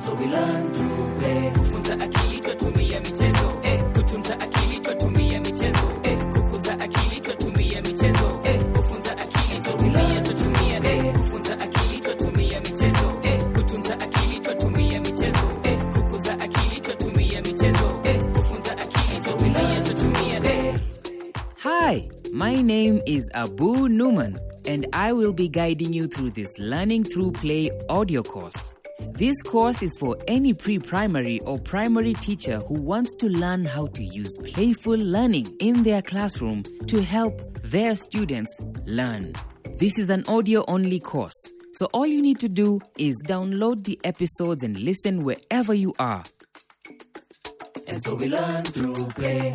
so we learn through play. Kufunza akili twatumia michezo, eh, kutunza akili twatumia michezo, eh, kukuza akili twatumia michezo, eh, kufunza akili twatumia twatumia, eh, kufunza akili twatumia michezo, eh, kutunza akili twatumia michezo, eh, kukuza akili twatumia michezo, eh, kufunza akili twatumia twatumia, eh. Hi, my name is Abu Numan, and I will be guiding you through this Learning Through Play audio course. This course is for any pre primary or primary teacher who wants to learn how to use playful learning in their classroom to help their students learn. This is an audio only course, so all you need to do is download the episodes and listen wherever you are. And so we learn through play.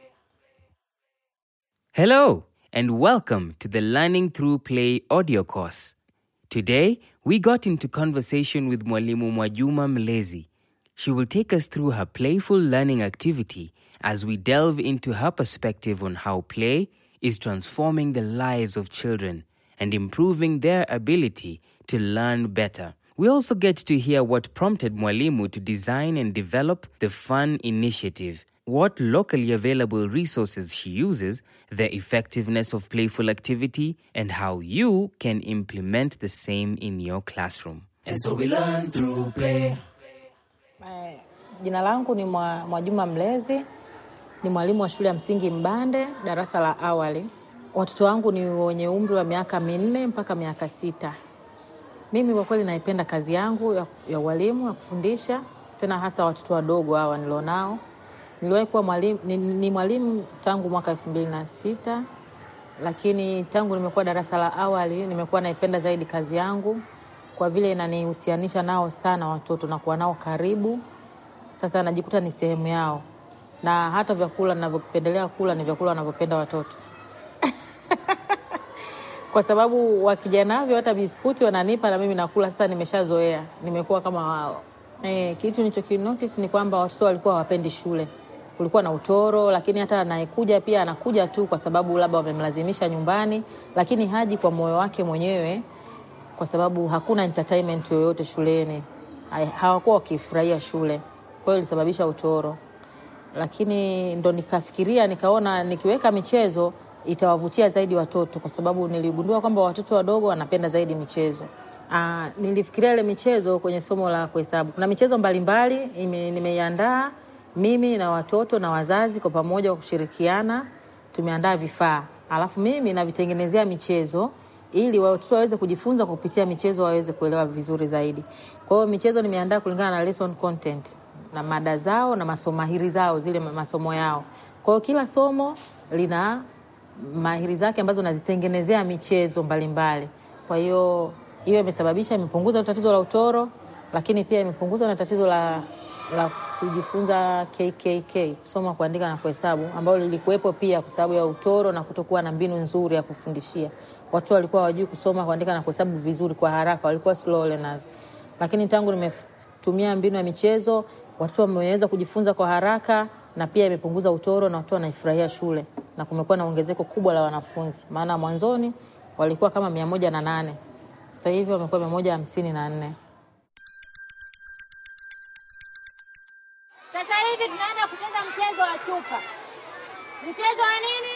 Hello, and welcome to the Learning Through Play audio course. Today, we got into conversation with Mwalimu Mwajuma Mlezi. She will take us through her playful learning activity as we delve into her perspective on how play is transforming the lives of children and improving their ability to learn better. We also get to hear what prompted Mwalimu to design and develop the Fun Initiative, what locally available resources she uses, the effectiveness of playful activity, and how you can implement the same in your classroom. And so we learn through play. Eh, Jina langu ni Mwa- Mwajuma Mlezi, ni mwalimu wa shule ya msingi Mbande, darasa la awali. Watoto wangu ni wenye umri wa miaka minne mpaka miaka sita. Mimi kwa kweli naipenda kazi yangu ya, ya ualimu ya kufundisha, tena hasa watoto wadogo hawa nilionao. Niliwahi kuwa mwalimu, ni, ni mwalimu tangu mwaka elfu mbili na sita lakini tangu nimekuwa darasa la awali nimekuwa naipenda zaidi kazi yangu kwa vile inanihusianisha nao sana watoto na kuwa nao karibu. Sasa najikuta ni sehemu yao, na hata vyakula ninavyopendelea kula ni vyakula wanavyopenda watoto kwa sababu wakija navyo hata biskuti wananipa na mimi nakula. Sasa nimeshazoea, nimekuwa kama wao. E, kitu nilichokinotice ni kwamba watoto walikuwa hawapendi shule, kulikuwa na utoro, lakini hata anayekuja pia anakuja tu kwa sababu labda wamemlazimisha nyumbani, lakini haji kwa moyo wake mwenyewe, kwa sababu hakuna entertainment yoyote shuleni. Hai- Hawakuwa wakifurahia shule, kwa hiyo ilisababisha utoro lakini ndo nikafikiria nikaona nikiweka michezo itawavutia zaidi watoto kwa sababu niligundua kwamba watoto wadogo wanapenda zaidi michezo. Aa, nilifikiria ile michezo kwenye somo la kuhesabu. Kuna michezo mbalimbali ime- nimeiandaa mimi na watoto na wazazi kwa pamoja kwa kushirikiana, tumeandaa vifaa alafu mimi navitengenezea michezo ili watoto waweze kujifunza kwa kupitia michezo waweze kuelewa vizuri zaidi. Kwa hiyo michezo nimeandaa kulingana na lesson content na mada zao na masomahiri zao zile masomo yao. Kwa hiyo kila somo lina mahiri zake ambazo nazitengenezea michezo mbalimbali. Kwa hiyo hiyo imesababisha imepunguza tatizo la utoro, lakini pia imepunguza na tatizo la, la kujifunza KKK, kusoma, kuandika na kuhesabu, ambalo lilikuwepo pia kwa sababu ya utoro na kutokuwa na mbinu nzuri ya kufundishia. Watu walikuwa hawajui kusoma, kuandika na kuhesabu vizuri kwa haraka, walikuwa slow learners. Lakini tangu nimetumia mbinu ya michezo, watoto wameweza kujifunza kwa haraka na pia imepunguza utoro na watoto wanaifurahia shule na kumekuwa na ongezeko kubwa la wanafunzi, maana mwanzoni walikuwa kama mia moja na nane sasa hivi wamekuwa mia moja hamsini na nne. Sasa hivi tunaenda kucheza mchezo wa chupa. Mchezo wa nini?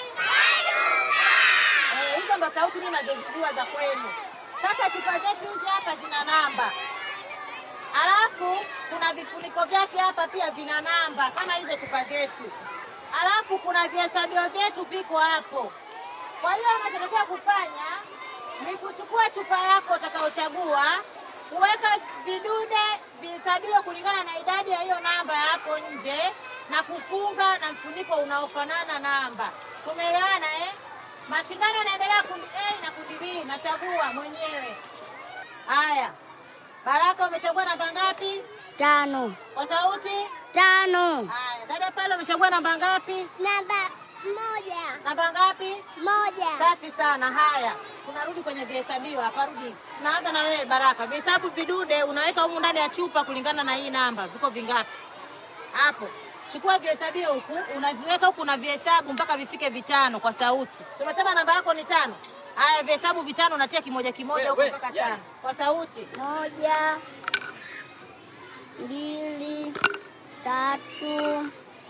Eh, hizo ndo sauti mimi nazozijua za kwenu. Sasa chupa zetu hizi hapa zina namba, alafu kuna vifuniko vyake hapa pia vina namba kama hizo chupa zetu, alafu kuna vihesabio vyetu viko hapo. Kwa hiyo unachotakiwa kufanya ni kuchukua chupa yako utakayochagua, kuweka vidude vihesabio kulingana na idadi ya hiyo namba ya hapo nje na kufunga na mfuniko unaofanana namba. Tumeelewana eh? Mashindano yanaendelea kundi A na kundi B, nachagua mwenyewe. Haya, Baraka, umechagua namba ngapi? Tano. Kwa sauti. Tano. Haya, dada pale, umechagua namba ngapi? Namba moja. Namba ngapi? Moja. Safi sana. Haya, tunarudi kwenye vihesabio hapa. Rudi, tunaanza na wewe Baraka. Vihesabu vidude unaweka humu ndani ya chupa kulingana na hii namba, viko vingapi hapo? Chukua vihesabio huku, unaviweka huku, unavihesabu mpaka vifike vitano kwa sauti. Si umesema namba yako ni tano? Haya, vihesabu vitano, unatia kimoja kimoja huku mpaka tano kwa sauti. Moja. mbili, tatu,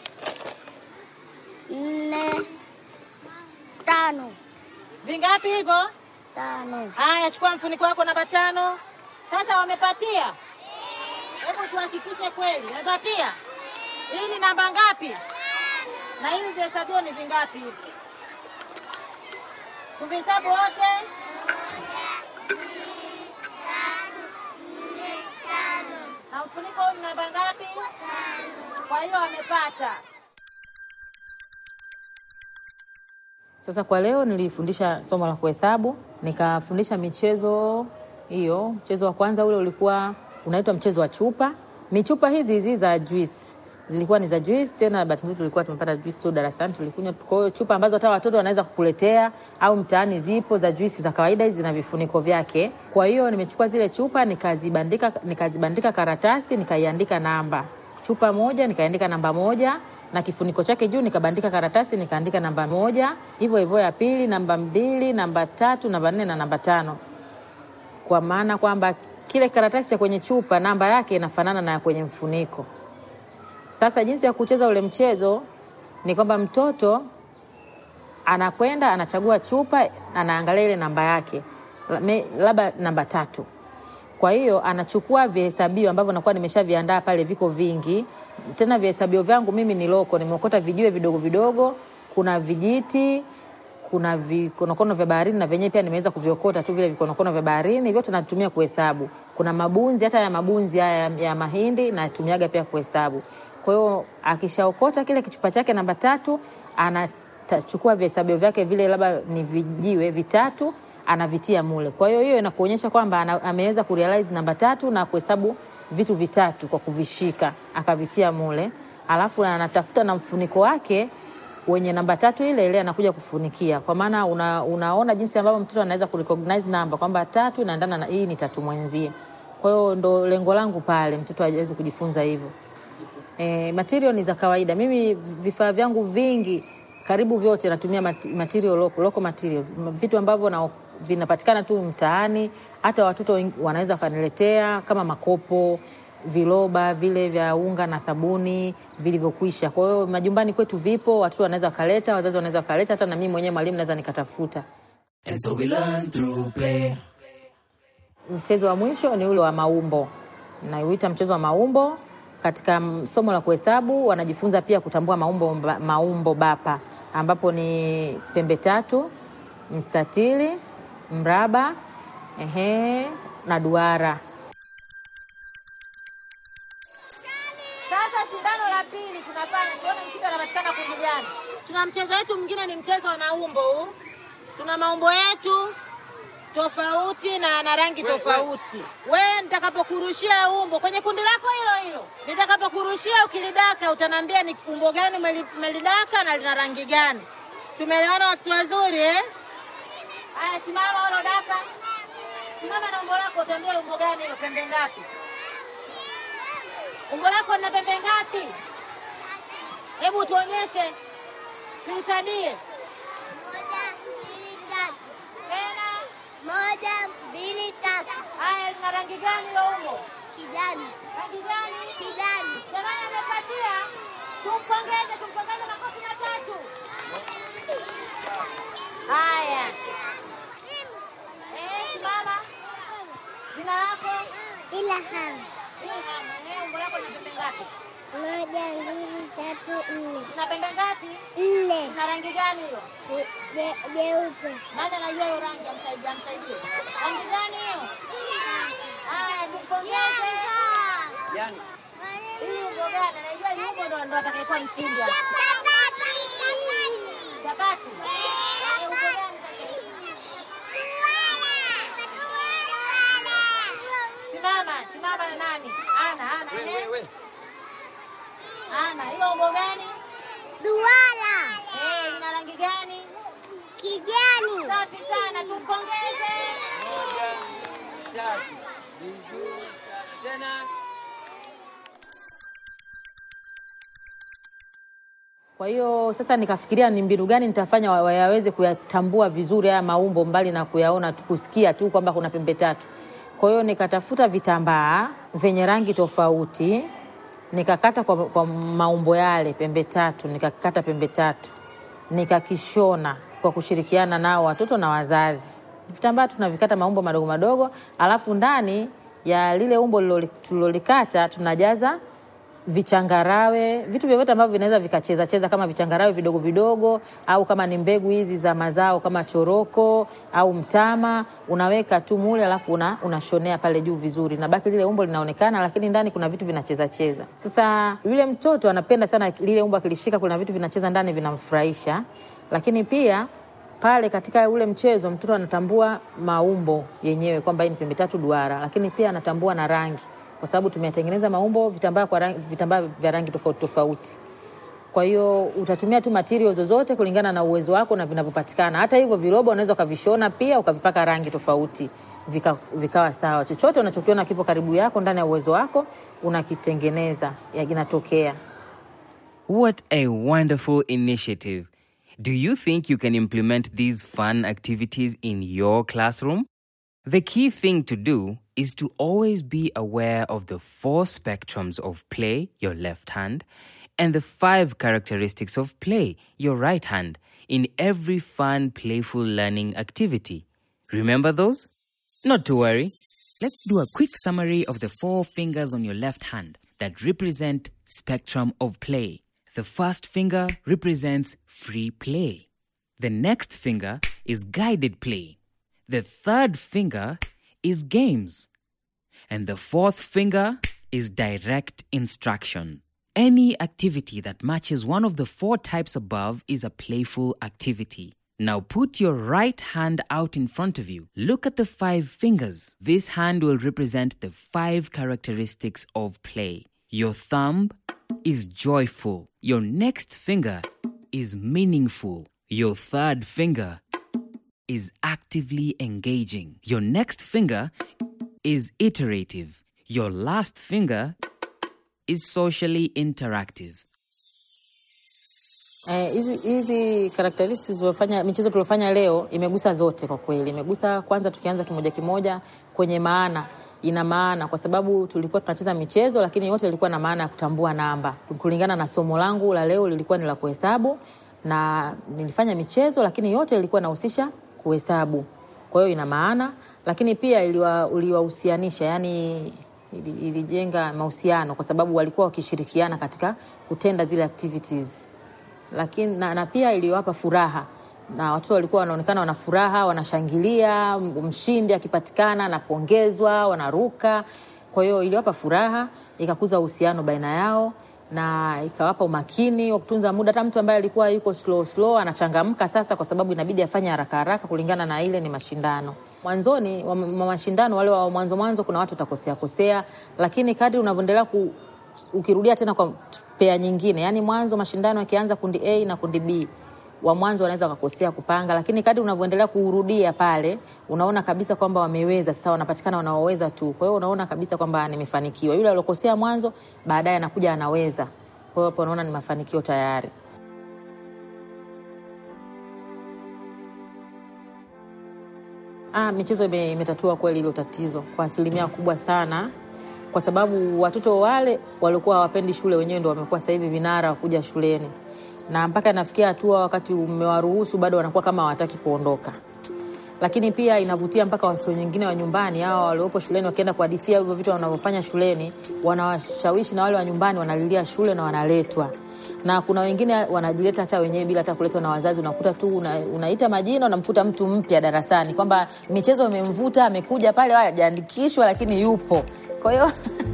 nne, tano. Vingapi hivyo? Tano. Haya, chukua mfuniko wako namba tano. Sasa wamepatia? Hebu tuhakikishe kweli wamepatia. Hii ni namba ngapi? Na hivi vihesabio ni vingapi hivi? Tuvihesabu wote. Na mfuniko huu ni namba ngapi? Kwa hiyo wamepata. Sasa kwa leo nilifundisha somo la kuhesabu, nikafundisha michezo hiyo. Mchezo wa kwanza ule ulikuwa unaitwa mchezo wa chupa. Ni chupa hizi hizi za juice, zilikuwa ni za juice. Tena bahati nzuri tulikuwa tumepata juice tu darasani, tulikunywa. Kwa hiyo chupa ambazo hata watoto wanaweza kukuletea au mtaani zipo za juice za kawaida, hizi zina vifuniko vyake. Kwa hiyo nimechukua zile chupa nikazibandika, nikazibandika karatasi, nikaiandika namba chupa moja nikaandika namba moja na kifuniko chake juu nikabandika karatasi nikaandika namba moja hivyo hivyo ya pili namba mbili namba tatu namba nne na namba tano kwa maana kwamba kile karatasi cha kwenye chupa namba yake inafanana na ya kwenye mfuniko sasa jinsi ya kucheza ule mchezo ni kwamba mtoto anakwenda anachagua chupa anaangalia ile namba yake La- me- labda namba tatu kwa hiyo anachukua vihesabio ambavyo nakuwa nimeshaviandaa pale, viko vingi. Tena vihesabio vyangu mimi ni loko, nimeokota vijiwe vidogo vidogo, kuna vijiti, kuna vikonokono vya baharini na vyenyewe pia nimeweza kuviokota tu vile vikonokono vya baharini, vyote natumia kuhesabu. Kuna mabunzi, hata ya mabunzi haya ya, ya mahindi natumiaga pia kuhesabu. Kwa hiyo akishaokota kile kichupa chake namba tatu, anachukua vihesabio vyake vile, labda ni vijiwe vitatu anavitia mule. Kwa hiyo hiyo inakuonyesha kwamba ana- ameweza kurealize namba tatu na kuhesabu vitu vitatu kwa kuvishika akavitia mule, alafu anatafuta na mfuniko wake wenye namba tatu ile ile anakuja kufunikia, kwa maana una, unaona jinsi ambavyo mtoto anaweza kurecognize namba kwamba tatu inaendana na hii ni tatu mwenzie. Kwa hiyo ndo lengo langu pale, mtoto aweze kujifunza hivyo. E, material ni za kawaida. Mimi vifaa vyangu vingi karibu vyote natumia mat- material local, local materials, M- vitu ambavyo na vinapatikana tu mtaani, hata watoto wen- wanaweza wakaniletea kama makopo, viloba vile vya unga na sabuni vilivyokwisha. Kwa hiyo majumbani kwetu vipo, watoto wanaweza wakaleta, wazazi wanaweza wakaleta, hata na mimi mwenyewe mwalimu naweza nikatafuta. And so we learn through play. Mchezo wa mwisho ni ule wa maumbo, nauita mchezo wa maumbo. Katika mm, somo la kuhesabu wanajifunza pia kutambua maumbo, mba- maumbo bapa ambapo ni pembe tatu, mstatili, mraba ehe, na duara. Sasa shindano la pili tunafanya tuone mshindi anapatikana kundi gani. Tuna mchezo wetu mwingine ni mchezo wa maumbo huu. Tuna maumbo yetu tofauti na na rangi tofauti. Wewe nitakapokurushia umbo kwenye kundi lako hilo hilo, nitakapokurushia ukilidaka, utaniambia ni umbo gani umeli- umelidaka na lina rangi gani. Tumeelewana watoto wazuri eh? Haya, simama ulo daka, simama na umbo lako, utaambia umbo gani hilo, pembe ngapi? Umbo lako lina pembe ngapi? Hebu tuonyeshe, tuhesabie Moja, mbili, tatu. tena. Moja, mbili, tatu. Haya, lina rangi gani hilo umbo? Kijani. Rangi gani? Kijani. Jamani, amepatia. Tumpongeze, tumpongeze makofi matatu. Haya, eh, simama. Jina lako? Ilham. Ilham. Eh, umbo lako lina pembe ngapi? Moja, mbili, tatu, nne. Lina pembe ngapi? Nne. Lina rangi gani hilo? Je- Jeupe. Nani anajua hiyo rangi? Amsaidie, amsaidie. Rangi gani hiyo? Haya, tumpongeze. Hili umbo gani? Anajua hili umbo ndo ndo atakayekuwa mshindi hapa. Chapati. Haya, umbo gani sasa? Simama, simama na nani? Ana, Ana. eh? Ana, hilo umbo gani? Duara. Eh, ina rangi gani? Kijani. Safi sana, tumpongeze. Kwa hiyo sasa nikafikiria ni mbinu gani nitafanya wa- wayaweze kuyatambua vizuri haya maumbo mbali na kuyaona tu, kusikia tu kwamba kuna pembe tatu. Kwa hiyo nikatafuta vitambaa vyenye rangi tofauti, nikakata kwa, kwa maumbo yale pembe tatu, nikakata pembe tatu, nikakishona kwa kushirikiana nao watoto na wazazi. Vitambaa tunavikata maumbo madogo madogo, alafu ndani ya lile umbo liloli- tulilolikata tunajaza vichangarawe, vitu vyovyote ambavyo vinaweza vikacheza cheza kama vichangarawe vidogo vidogo, au kama ni mbegu hizi za mazao kama choroko au mtama, unaweka tu mule, alafu una, unashonea pale juu vizuri, na baki lile umbo linaonekana, lakini ndani kuna vitu vinacheza cheza. Sasa yule mtoto anapenda sana lile umbo, akilishika kuna vitu vinacheza ndani, vinamfurahisha, lakini pia pale katika ule mchezo mtoto anatambua maumbo yenyewe kwamba hii ni pembe tatu duara, lakini pia anatambua na rangi, kwa sababu tumetengeneza maumbo vitambaa kwa rangi, vitambaa vya rangi tofauti tofauti. Kwa hiyo utatumia tu material zozote kulingana na uwezo wako na vinavyopatikana. Hata hivyo viroba unaweza ukavishona pia ukavipaka rangi tofauti vika, vikawa sawa. Chochote unachokiona kipo karibu yako ndani ya uwezo wako unakitengeneza, ya- kinatokea. What a wonderful initiative. Do you think you can implement these fun activities in your classroom? The key thing to do is to always be aware of the four spectrums of play, your left hand, and the five characteristics of play, your right hand, in every fun, playful learning activity. Remember those? Not to worry. Let's do a quick summary of the four fingers on your left hand that represent spectrum of play. The first finger represents free play. The next finger is guided play. The third finger is games. And the fourth finger is direct instruction. Any activity that matches one of the four types above is a playful activity. Now put your right hand out in front of you. Look at the five fingers. This hand will represent the five characteristics of play. Your thumb is joyful. Your next finger is meaningful. Your third finger is actively engaging. Your next finger is iterative. Your last finger is socially interactive. Eh, hizi hizi characteristics zilizofanya michezo tuliofanya leo imegusa zote kwa kweli. Imegusa kwanza, tukianza kimoja kimoja kwenye maana, ina maana kwa sababu tulikuwa tunacheza michezo, lakini yote ilikuwa na maana ya kutambua namba. Kulingana na somo langu la leo lilikuwa ni la kuhesabu, na nilifanya michezo, lakini yote ilikuwa inahusisha kuhesabu. Kwa hiyo ina maana, lakini pia iliwa- uliwahusianisha, yani ili- ilijenga mahusiano kwa sababu walikuwa wakishirikiana katika kutenda zile activities lakini na, na pia iliwapa furaha na watoto walikuwa wanaonekana wana furaha, wanashangilia m- mshindi akipatikana, anapongezwa, wanaruka. Kwa hiyo iliwapa furaha, ikakuza uhusiano baina yao na ikawapa umakini wa kutunza muda. Hata mtu ambaye alikuwa yuko slow slow anachangamka sasa, kwa sababu inabidi afanye haraka haraka kulingana na ile ni mashindano. Mwanzoni wa wa mashindano wale wa mwanzo mwanzo, kuna watu watakosea kosea, lakini kadri unavyoendelea ku, ukirudia tena kwa pea nyingine, yani mwanzo mashindano yakianza kundi A na kundi B, wa mwanzo wanaweza wakakosea kupanga, lakini kadri unavyoendelea kurudia pale, unaona kabisa kwamba wameweza sasa, wanapatikana wanaoweza tu. Kwa hiyo unaona kabisa kwamba nimefanikiwa. Yule aliokosea mwanzo, baadaye anakuja anaweza. Kwa hiyo hapo unaona ni mafanikio tayari. Ah, michezo ime- imetatua kweli hilo tatizo kwa asilimia kubwa sana, kwa sababu watoto wale waliokuwa hawapendi shule wenyewe ndo wamekuwa sasa hivi vinara wa kuja shuleni, na mpaka inafikia hatua wakati umewaruhusu bado wanakuwa kama hawataki kuondoka. Lakini pia inavutia mpaka watoto wengine wa nyumbani, hawa waliopo shuleni, wakienda kuhadithia hivyo vitu wanavyofanya shuleni, wanawashawishi na wale wa nyumbani wanalilia shule na wanaletwa na kuna wengine wanajileta hata wenyewe bila hata kuletwa na wazazi. Unakuta tu una, unaita majina, unamkuta mtu mpya darasani kwamba michezo imemvuta, amekuja pale, hajaandikishwa lakini yupo. Kwa hiyo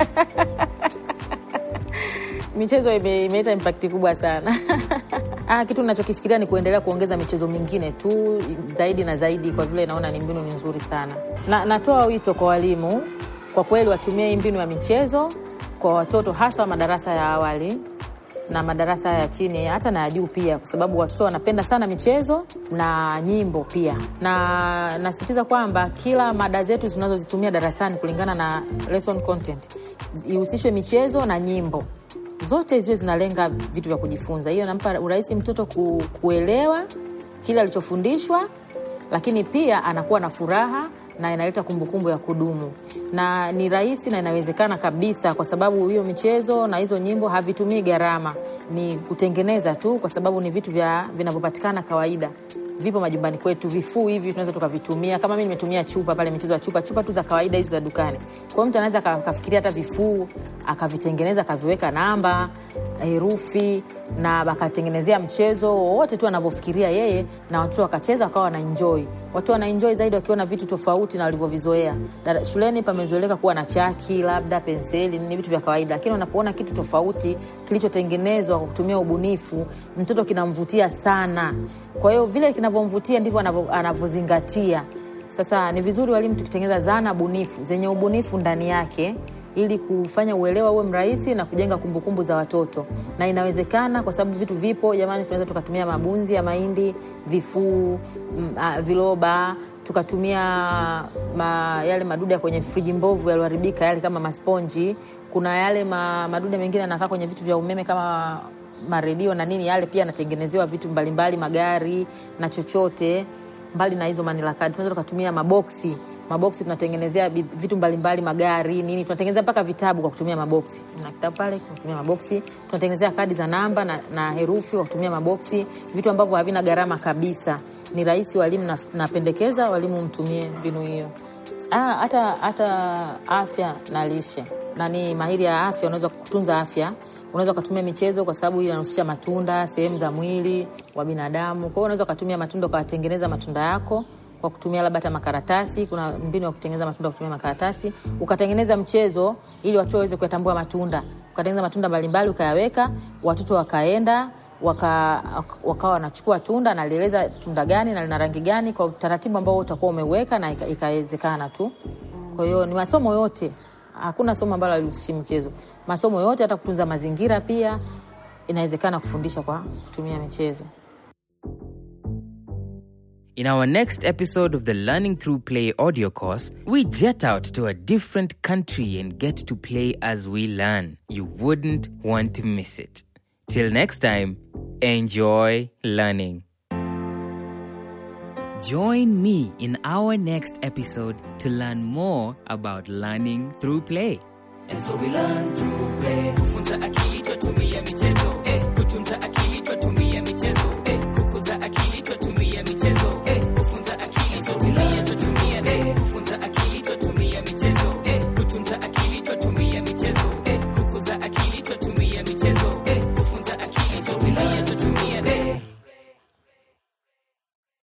michezo ime- imeleta impakti kubwa sana. Ah, kitu nachokifikiria ni kuendelea kuongeza michezo mingine tu zaidi na zaidi, kwa vile naona ni mbinu ni nzuri sana. Na, natoa wito kwa walimu kwa kweli watumie hii mbinu ya michezo kwa watoto hasa wa madarasa ya awali na madarasa ya chini hata na ya juu pia, kwa sababu watoto wanapenda sana michezo na nyimbo pia. Na nasisitiza kwamba kila mada zetu tunazozitumia darasani kulingana na lesson content ihusishwe michezo na nyimbo zote ziwe zinalenga vitu vya kujifunza. Hiyo nampa urahisi mtoto ku, kuelewa kile alichofundishwa lakini pia anakuwa na furaha na inaleta kumbukumbu ya kudumu na ni rahisi na inawezekana kabisa kwa sababu hiyo michezo na hizo nyimbo havitumii gharama ni kutengeneza tu kwa sababu ni vitu vya vinavyopatikana kawaida vipo majumbani kwetu vifuu hivi tunaweza tukavitumia kama mi nimetumia chupa pale michezo ya chupa chupa tu za kawaida hizi za dukani kwa hiyo mtu anaweza aka- akafikiria hata vifuu akavitengeneza akaviweka namba herufi na akatengenezea mchezo wowote tu anavyofikiria yeye na watoto wakacheza wakawa wanaenjoi watu wanaenjoi zaidi wakiona vitu tofauti na walivyovizoea Dada- shuleni pamezoeleka kuwa na chaki labda penseli ni vitu vya kawaida lakini unapoona kitu tofauti kilichotengenezwa kwa kutumia ubunifu mtoto kinamvutia sana kwa hiyo vile kinavyomvutia ndivyo anavyo- anavyozingatia sasa ni vizuri walimu tukitengeneza zana bunifu zenye ubunifu ndani yake ili kufanya uelewa uwe mrahisi na kujenga kumbukumbu za watoto na inawezekana kwa sababu vitu vipo jamani tunaweza tukatumia mabunzi ya mahindi vifuu mm, ah, viloba tukatumia ma, yale madude ya kwenye friji mbovu yalioharibika yale kama masponji kuna yale ma, madude mengine yanakaa kwenye vitu vya umeme kama maredio na nini yale pia yanatengenezewa vitu mbalimbali magari na chochote mbali na hizo manila kadi tunaweza tukatumia maboksi maboksi tunatengenezea bi- vitu mbalimbali magari nini tunatengenezea mpaka vitabu kwa kutumia maboksi na kitabu pale kwa kutumia maboksi tunatengenezea kadi za namba na, na herufi kwa kutumia maboksi vitu ambavyo havina gharama kabisa ni rahisi walimu na- napendekeza walimu mtumie mbinu hiyo Ah, hata hata afya na lishe nani mahiri ya afya unaweza kutunza afya unaweza ukatumia michezo kwa sababu hii inahusisha matunda sehemu za mwili wa binadamu kwa hiyo unaweza ukatumia matunda ukawatengeneza matunda yako kwa kutumia labda hata makaratasi kuna mbinu ya kutengeneza matunda kwa kutumia makaratasi ukatengeneza mchezo ili watoto waweze kuyatambua matunda ukatengeneza matunda mbalimbali ukayaweka watoto wakaenda waka, wakawa wanachukua tunda nalieleza tunda gani na lina rangi gani kwa utaratibu ambao utakuwa umeweka na ika- ikawezekana tu kwa hiyo ni masomo yote hakuna somo ambalo alihusishi mchezo masomo yote hata kutunza mazingira pia inawezekana kufundisha kwa kutumia michezo In our next episode of the Learning Through Play audio course, we jet out to a different country and get to play as we learn. You wouldn't want to miss it. Till next time, enjoy learning. Join me in our next episode to learn more about learning through play. And so we learn through play. Kufunza akili twatumia michezo. Eh, kutunza akili